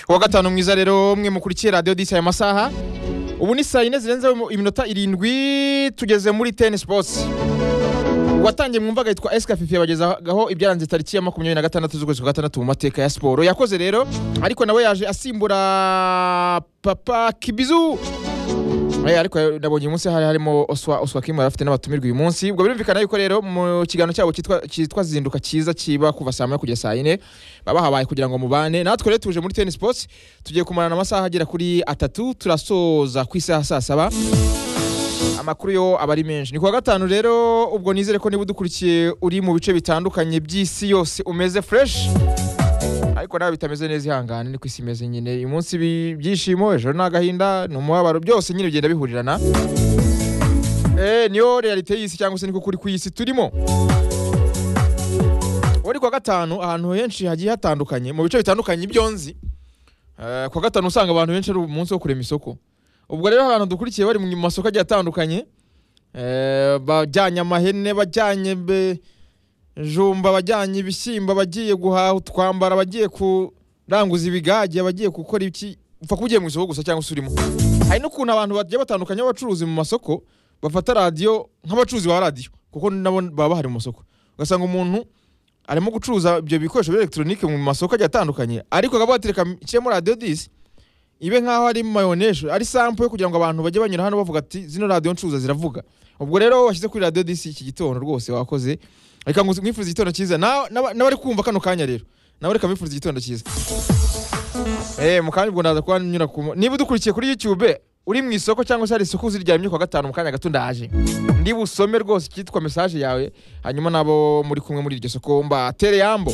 kuwa gatanu mwiza rero mwe mukurikiye radiyo disi aya masaha ubu ni saa yine zirenzeho iminota irindwi tugeze muri teni sipotsi uwatangiye mwumvaga yitwa esikafifi yabagezagaho ibyaranze tariki ya makumyabiri na gatandatu z'ukwezi kwa gatandatu mu mateka ya siporo yakoze rero ariko nawe yaje asimbura papa kibizu Eh, ariko nabonye umunsi hari harimo oswa oswa kimu yari afite n'abatumirwa uyu munsi ubwo birumvikana yuko rero mu kiganiro cyabo cyitwa cyitwa zinduka cyiza kiba kuva saa moya kugeza saa yine baba habaye kugira ngo mubane natwe rero tuje muri teni sipotsi tugiye kumarana amasaha agera kuri atatu turasoza ku isaha saa saba amakuru yo aba ari menshi ni kuwa gatanu rero ubwo nizere ko niba udukurikiye uri mu bice bitandukanye by'isi yose umeze fureshi ariko nawe bitameze neza ihangane niko isi imeze nyine uyu munsi bi- ibyishimo ejo ni agahinda ni umubabaro byose nyine bigenda bihurirana Eh, niyo realite y'isi cyangwa se niko kuri ku isi turimo wari kuwa gatanu ahantu henshi hagiye hatandukanye mu bice bitandukanye ibyonzi Eh, kuwa gatanu usanga abantu benshi ari umunsi wo kurema isoko ubwo rero abantu dukurikiye bari mu masoko agiye atandukanye eh, bajyanye amahene bajyanye be- jumba abajyanye ibishyimbo abagiye guhaha utwambara abagiye kuranguza ibigage abagiye gukora iki upfa kuba ugiye mu isoko gusa cyangwa se urimo hari n'ukuntu abantu bagiye batandukanye b'abacuruzi mu masoko bafata radiyo nk'abacuruzi ba radiyo kuko nabo baba bahari mu masoko ugasanga umuntu arimo gucuruza ibyo bikoresho bya elegitoronike mu masoko agiye atandukanye ariko akaba yatereka nshyiremo radiyo disi ibe nk'aho ari mayoneje ari sampo yo kugira ngo abantu bajye banyura hano bavuga ati zino radiyo ncuruza ziravuga ubwo rero washyize kuri radiyo disi iki gitondo rwose wakoze reka ngu- nkwifurize igitondo cyiza Na- n'aba- n'abari kumva kano kanya rero nawe reka mbifurize igitondo cyiza Eh, mu kanya ubwo ndaza kuba nyura ku niba udukurikiye kuri youtube uri mu isoko cyangwa se hari isoko uziryamye kwa gatanu mu kanya gato ndaje ndi busome rwose icyitwa mesaje yawe hanyuma nabo muri kumwe muri iryo soko mbatere yambo